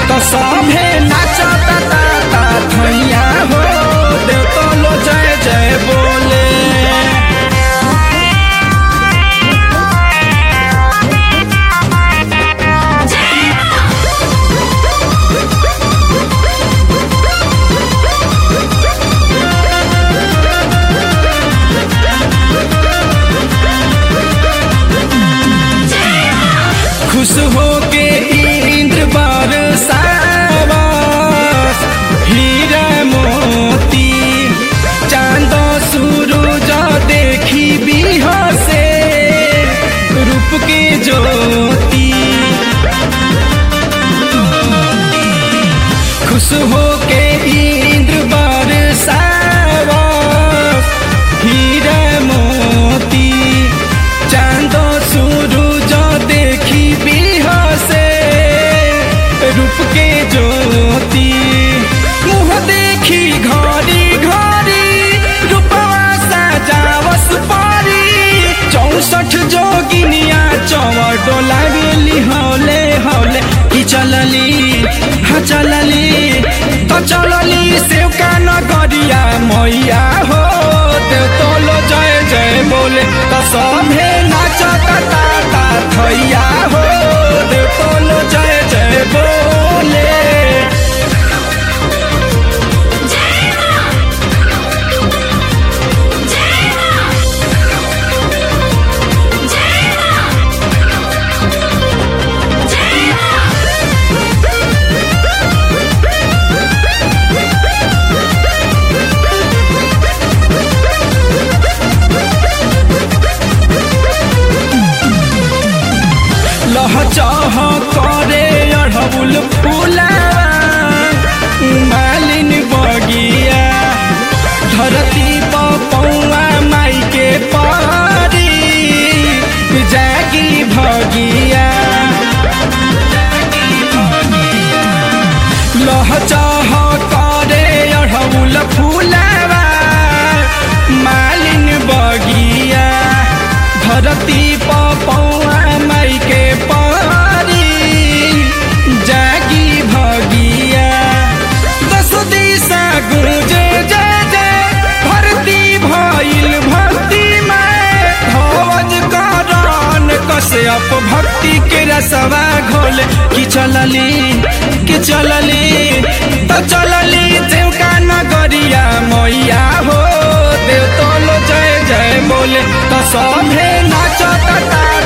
तो सभे नाचता ता ता थैया हो देव तो लो जय जय बोले खुश हो के इंद्र बरसावा हीरा मोती चांद सूरज देखी बिहसे रूप के ज्योति खुश हो के इंद्र बरसावा हीरा मोती चांद सूरज देखी बिहसे रूप के ज्योति मुँह देखी घड़ी घड़ी रूपवा सजावस पारी चौसठ जोगिनिया चौवर डोला गेली हौले हौले की चलली हाँ चलली तो चलली सेवका नगरिया मैया हो देव तोलो जय जय बोले तो सभे नाचता ता ता थैया हो देव तोलो जय जय बोले लहचह करे अढ़बुल फूलावा मालिन बगिया धरती पौआ माई के पारी जागी भगिया लहचह करे अढ़बुल फूलावा मालिन बगिया धरती पौआ माई के पारी जागी भगिया दस दिशा गुंजे जय जय भरती भइल भक्ति में ध्वज करण कश्यप भक्ति के रसवा घोल कि चलली कि चलली तो चलली देवका नगरिया मैया हो देव तोलो जय जय बोले तो सभे नाचता ता